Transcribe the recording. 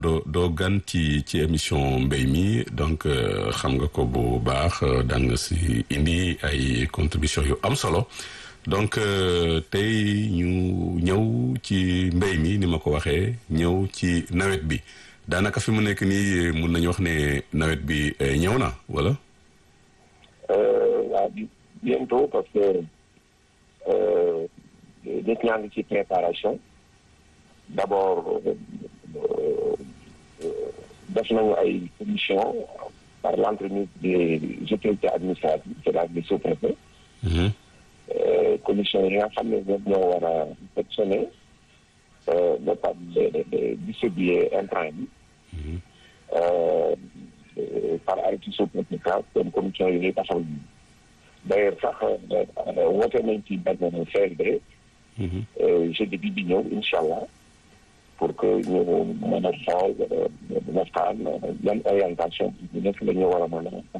doo doo gan ci ci émission mbéy mi donc xam nga ko bu baax daan nga si indi ay contribution yu am solo donc tey ñu ñëw ci mbéy mi ni ma ko waxee ñëw ci nawet bi daanaka fi mu nekk nii mun nañu wax ne nawet bi ñëw na wala. waaw bientôt parce que nit ñaa ngi ci préparation d'abord def nañu ay commission par l'entremise des autorités administratives c'est-à-dire des sous-préfets commission yi nga xam ne ñoom ñoo war a sectionner ba pare de distribuer intrant bi par arrêté sous-préfet comme commission yi ñuy taxaw d'ailleurs sax woote nañ ci benn CRD jeudi bi di ñëw incha allah pour que ñu mën a xool waxtaan yan orientation bi nekk la ñu war a mën a